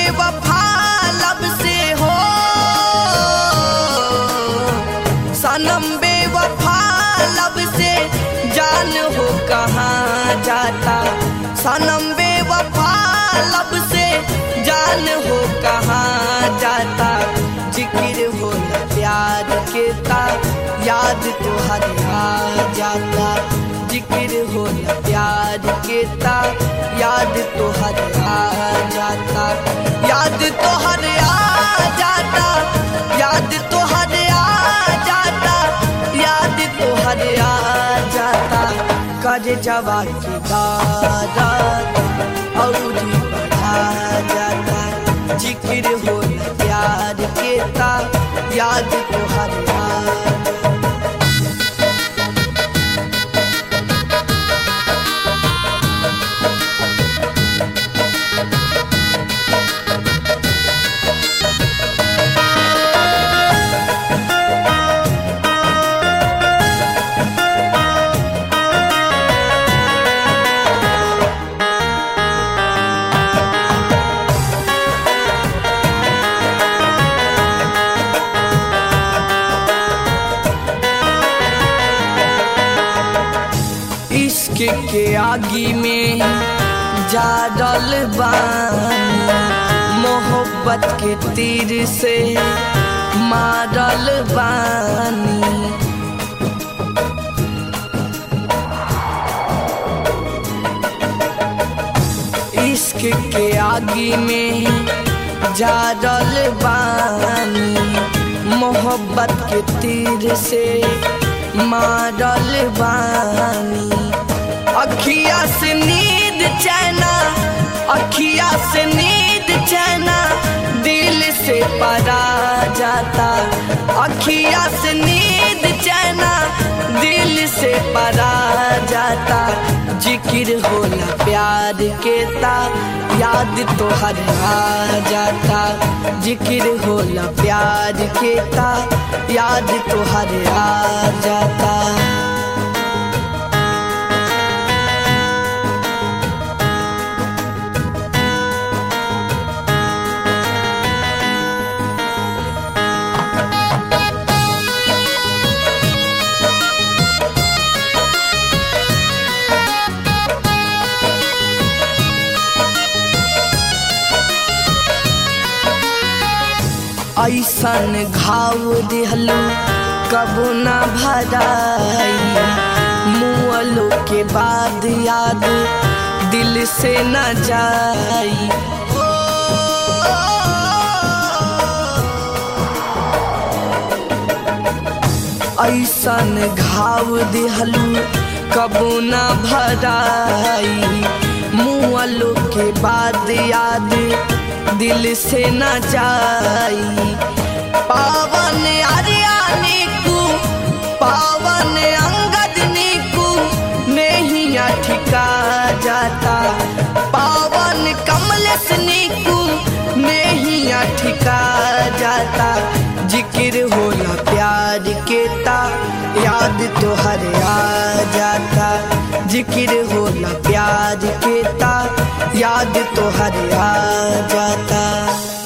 बेवफा लब से हो सनम बेवफा लब से जान हो कहाँ जाता सनम बेवफा लब से जान हो कहाँ जाता जिक्र हो न प्यार के ता याद तो हर आ जाता जिक्र हो न प्यार के ता याद तो हर आ जाता याद तो हर आ जाता याद तो हर आ जाता याद तो हर आ जाता कर जवा की दादा और बढ़ा जाता जिक्र हो न प्यार के ता याद तो हर आ जाता इश्क के आगी में जा डल बानी मोहब्बत के तीर से मारल बानी इश्क के आगी में जा डल बानी मोहब्बत के तीर से मारल बानी अखिया से नींद चैना अखिया से नींद चैना दिल से परा जाता अखिया से नींद चैना दिल से परा जाता जिक्र होला प्यार के ता याद तो हर आ जाता जिक्र होला प्यार के ता याद तो हर आ जाता ऐसन घाव दिहलू कबू न भराई मुअलो के बाद याद दिल से न जाई ऐसन घाव दिहलू कबू न भराई मुअलो के बाद याद दिल से न जाई पावन अरियानी कु पावन अंगद नीकू नहीं ठिका जाता पावन कमलेश नीकू नहीं ठिका जाता जिक्र होला प्यार के ता याद तो हर आ जाता जिक्र होला प्यार के ता याद तो हर आ जाता